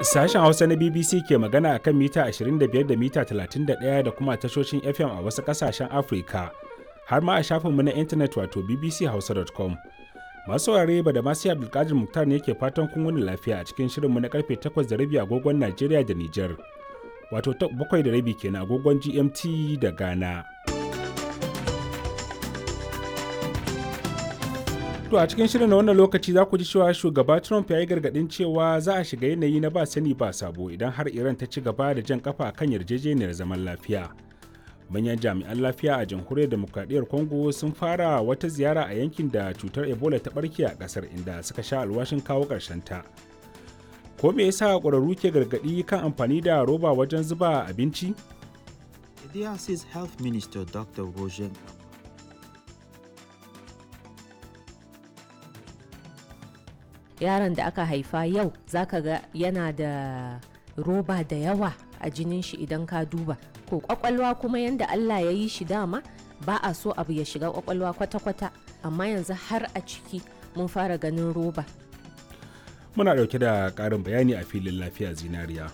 Sashen Hausa na BBC ke magana a kan mita 25 da mita 31 da kuma tashoshin FM a wasu ƙasashen Afirka, har ma a shafinmu na intanet wato bbchausa.com. Masu saurare ba da masu Abdulkadir Muktar ne ke fatan kun wani lafiya a cikin shirinmu na karfe 8 da rabi agogon Najeriya da Nijar, wato 7 da rabi kenan agogon GMT da Ghana. To a cikin shirin na wannan lokaci za ku ji cewa shugaba Trump ya yi gargaɗin cewa za a shiga yanayi na ba sani ba sabo idan har Iran ta ci gaba da jan kafa kan yarjejeniyar zaman lafiya. Manyan jami'an lafiya a jamhuriyar demokradiyyar Congo sun fara wata ziyara a yankin da cutar Ebola ta barke a ƙasar inda suka sha alwashin kawo ta. Ko me yasa ƙwararru ke gargaɗi kan amfani da roba wajen zuba abinci? The DRC's Health Minister Dr. Roger yaron da aka haifa yau zaka ga yana da roba da yawa a jinin shi idan ka duba ko kwakwalwa kuma yanda Allah ya yi shi dama ba a so abu ya shiga kwakwalwa kwata-kwata amma yanzu har a ciki mun fara ganin roba Muna ɗauke da ƙarin bayani a filin lafiya zinariya.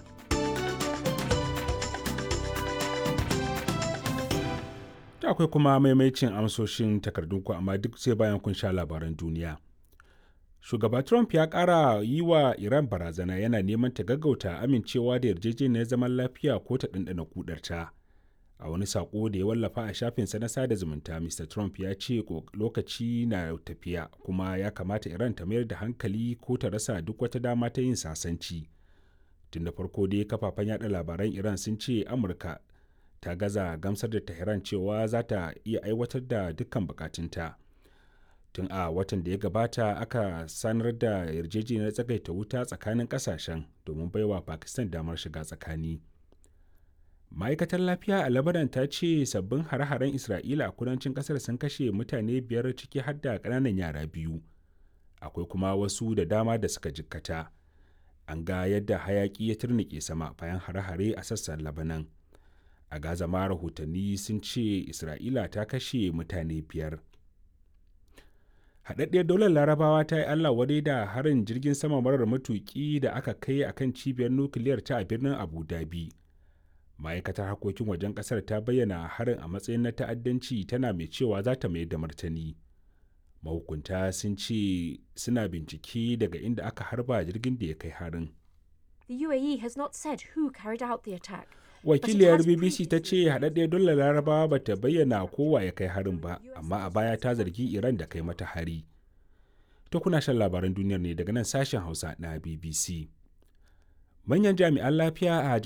Ta akwai kuma maimaicin amsoshin takardunku amma duk sai bayan kun sha labaran duniya. shugaba trump ya kara yi wa iran barazana yana neman ta gaggauta amincewa da yarjejeniyar zaman lafiya ko ta ɗanɗana kudarta a wani saƙo da ya wallafa a shafinsa na sada zumunta mr trump ya ce lokaci na tafiya kuma ya kamata iran ta mayar da hankali ko ta rasa duk wata dama ta yin sasanci tun da farko dai kafafen yada labaran iran sun ce amurka ta gaza gamsar da tehran cewa za ta iya aiwatar da dukkan bukatunta. tun a watan da ya gabata aka sanar da yarjejeniyar tsagaita wuta tsakanin kasashen domin baiwa pakistan damar shiga tsakani ma'aikatar lafiya a labaran ta ce sabbin hare-haren isra'ila a kudancin kasar sun kashe mutane biyar ciki har da ƙananan yara biyu akwai kuma wasu da dama da suka jikkata an ga yadda hayaki ya turnike sama bayan hare-hare a sassan labanan a gaza ma rahotanni sun ce isra'ila ta kashe mutane biyar haɗaɗɗiyar daular larabawa ta yi allah wadai da harin jirgin sama marar matuƙi da aka kai a kan cibiyar nukiliyar ta a birnin abu dhabi ma'aikatar harkokin wajen ƙasar ta bayyana harin a matsayin na ta'addanci tana mai cewa za ta mayar da martani mahukunta sun ce suna bincike daga inda aka harba jirgin da ya kai harin The UAE has not said who carried out the attack. wakiliyar bbc ta ce haɗaɗɗiyar dole larabawa ba ta bayyana kowa ya kai harin ba amma a baya ta zargi iran da kai mata hari to kuna shan labaran duniyar ne daga nan sashen hausa na bbc manyan jami'an lafiya a